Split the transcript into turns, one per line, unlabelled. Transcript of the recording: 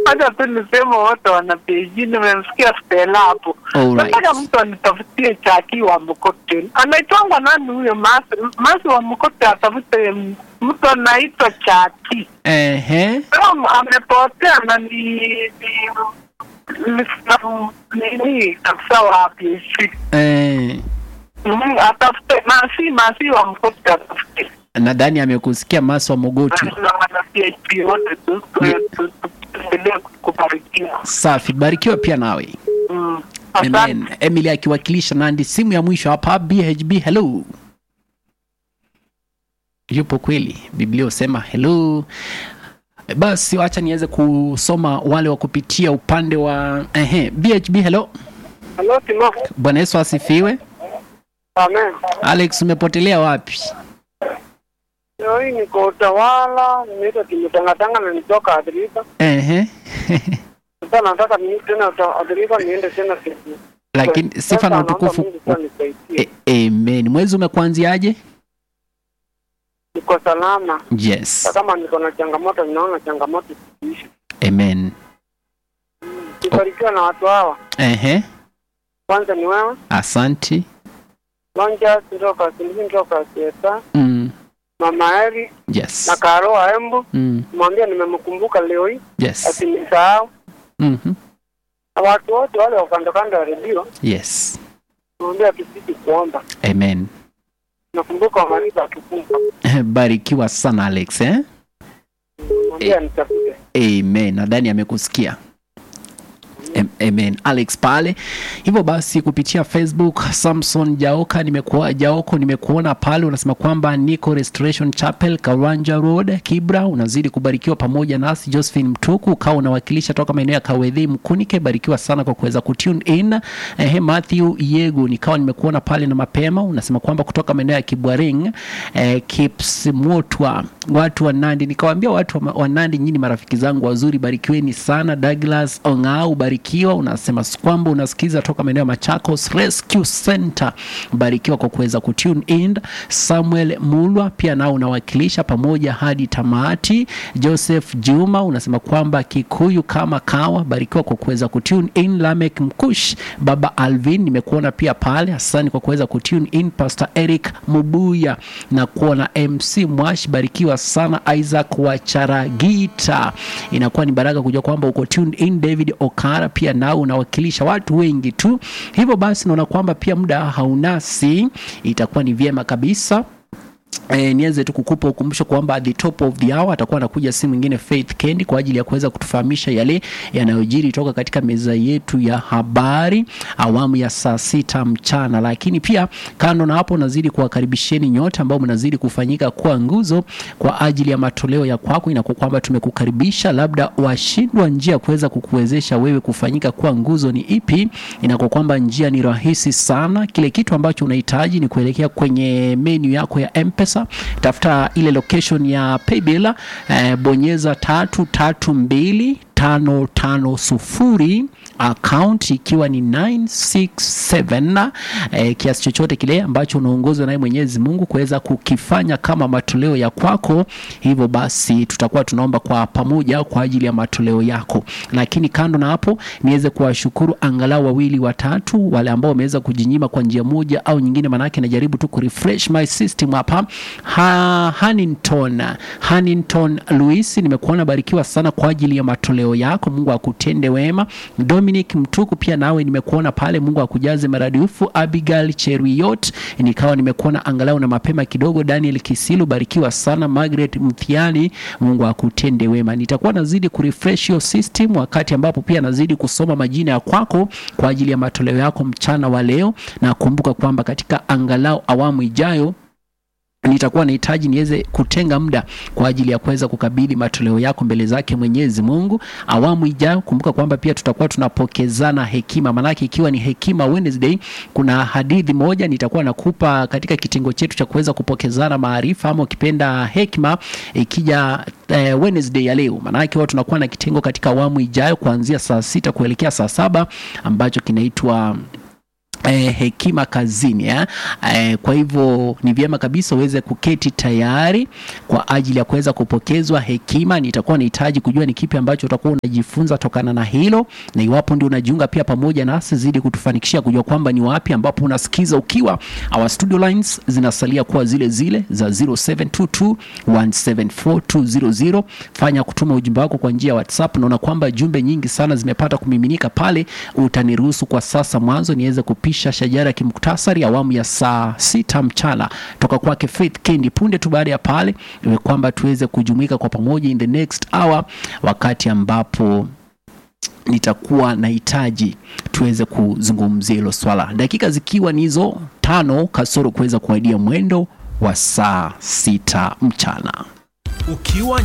Hata tu niseme wote wana PhD, nimemsikia Stella hapo.
Alright.
Nataka mtu anitafutie chaki wa Mkote. Anaitwangwa nani huyo Masi? Masi wa Mkote atafute m- mtu anaitwa Chaki.
Ehe.
Kama amepotea na ni ni- ni- nini kabisa wa PhD.
Eh,
Mm, atafute Masi, Masi wa Mkote atafute.
nadhani amekusikia Maswa Mogotu.
Na wana PhD wote tu tu- tu- tuendelee kubarikiwa.
Safi, barikiwa pia nawe.
Mm.
Amen.
Asante.
Emily akiwakilisha Nandi, simu ya mwisho hapa BHB. Hello, yupo kweli? Biblia husema hello. E, Basi wacha niweze kusoma wale wa kupitia upande wa ehe, BHB. Hello,
Hello, Timo.
Bwana Yesu asifiwe.
Amen.
Alex, umepotelea wapi?
Leo hii niko utawala, nimeita kimetangatanga na nitoka Adrifa.
Ehe.
Sasa nataka ni tena uta- Adrifa niende tena siku.
Lakini sifa
Sasa
na
naomba
utukufu.
Mungu sana nisaidie.
E, amen. Mwezi umekuanziaje?
Niko salama.
Yes.
Hata kama niko na changamoto, ninaona changamoto zikiisha.
Amen.
Kibarikiwa na watu hawa.
Ehe.
Kwanza ni wewe.
Asanti.
Lonja kutoka Sindiki kutoka Sieta.
Mm.
Mama Eri
Yes.
na Karo wa Embu.
Mm.
Mwambia nimemkumbuka leo hii.
Yes.
Asinisahau.
Mhm.
Na watu wote wale wa kando kando ya redio.
Yes.
Mwambia tusiti kuomba.
Amen.
Nakumbuka wamaliza akifunga.
Barikiwa sana Alex eh?
Mwambia nitafute.
Amen. Nadhani amekusikia. Am- Amen. Alex pale. Hivyo basi kupitia Facebook Samson Jaoka nimekuwa Jaoko nimekuona pale unasema kwamba niko Restoration Chapel Kawanja Road Kibra unazidi kubarikiwa pamoja nasi Josephine Mtuku ukawa unawakilisha toka maeneo ya Kawedhi Mkunike barikiwa sana kwa kuweza kutune in. Eh, Matthew Yegu nikawa nimekuona pale na mapema unasema kwamba kutoka maeneo ya Kibwaring eh, Kipsimotwa watu wa Nandi nikawaambia watu wa, wa Nandi nyinyi marafiki zangu wazuri barikiweni sana Douglas Ongao barikiwa unasema kwamba unasikiza toka maeneo ya Machakos Rescue Center barikiwa kwa kuweza kutune in Samuel Mulwa pia nao unawakilisha pamoja hadi tamati Joseph Juma unasema kwamba Kikuyu kama kawa barikiwa kwa kuweza kutune in Lamek Mkush Baba Alvin nimekuona pia pale asante kwa kuweza kutune in Pastor Eric Mubuya na kuona MC Mwash barikiwa sana Isaac wa Charagita inakuwa ni baraka kujua kwamba uko tuned in David Okara pia nao unawakilisha watu wengi tu hivyo basi naona kwamba pia muda haunasi itakuwa ni vyema kabisa E, niweze tu kukupa ukumbusho kwamba at the top of the hour atakuwa anakuja si mwingine Faith Kendi kwa ajili ya kuweza kutufahamisha yale yanayojiri toka katika meza yetu ya habari awamu ya saa sita mchana. Lakini pia kando na hapo, nazidi kuwakaribisheni nyote ambao mnazidi kufanyika kuwa nguzo kwa ajili ya matoleo ya kwako. Inakuwa kwamba tumekukaribisha, labda washindwa njia ya kuweza kukuwezesha wewe kufanyika kuwa nguzo ni ipi? Inakuwa kwamba njia ni rahisi sana. Kile kitu ambacho unahitaji ni kuelekea kwenye menu yako ya M-Pesa, tafuta ile location ya paybill eh, bonyeza tatu tatu mbili tano tano sufuri account ikiwa ni 967 eh, kiasi chochote kile ambacho unaongozwa naye Mwenyezi Mungu kuweza kukifanya kama matoleo ya kwako. Hivyo basi tutakuwa tunaomba kwa pamoja kwa ajili ya matoleo yako, lakini kando na hapo niweze kuwashukuru angalau wawili watatu wale ambao wameweza kujinyima kwa njia moja au nyingine, manake najaribu tu kurefresh my system hapa. Ha, Hanington Hanington Luis, nimekuona barikiwa sana kwa ajili ya matoleo yako. Mungu akutende wema. Dominic Mtuku, pia nawe nimekuona pale, Mungu akujaze maradufu. Abigail Cheruiyot, nikawa nimekuona angalau na mapema kidogo. Daniel Kisilu, barikiwa sana. Margaret Mthiani, Mungu akutende wema. Nitakuwa nazidi kurefresh your system wakati ambapo pia nazidi kusoma majina ya kwako kwa ajili ya matoleo yako mchana wa leo, na kumbuka kwamba katika angalau awamu ijayo nitakuwa nahitaji niweze kutenga muda kwa ajili ya kuweza kukabidhi matoleo yako mbele zake Mwenyezi Mungu. Awamu ijayo, kumbuka kwamba pia tutakuwa tunapokezana hekima, maanake ikiwa ni hekima Wednesday, kuna hadithi moja nitakuwa nakupa katika kitengo chetu cha kuweza kupokezana maarifa, ama ukipenda hekima, ikija eh, Wednesday ya leo, maanake huwa tunakuwa na kitengo katika awamu ijayo kuanzia saa sita kuelekea saa saba ambacho kinaitwa eh, hekima kazini eh? Eh, kwa hivyo ni vyema kabisa uweze kuketi tayari kwa ajili ya kuweza kupokezwa hekima. Nitakuwa nahitaji kujua ni kipi ambacho utakuwa unajifunza tokana na hilo, na iwapo ndio unajiunga pia pamoja nasi, zidi kutufanikishia kujua kwamba ni wapi ambapo unasikiza ukiwa. Our studio lines zinasalia kuwa zile zile za 0722174200. Fanya kutuma ujumbe wako kwa njia ya WhatsApp. Naona kwamba jumbe nyingi sana zimepata kumiminika pale, utaniruhusu kwa sasa mwanzo niweze kupisha shajara ya kimuktasari awamu ya saa sita mchana toka kwake Faith Kendi. Punde tu baada ya pale iwe kwamba tuweze kujumuika kwa pamoja in the next hour, wakati ambapo nitakuwa nahitaji tuweze kuzungumzia hilo swala, dakika zikiwa ni hizo tano kasoro kuweza kuaidia mwendo wa saa sita mchana.
ukiwa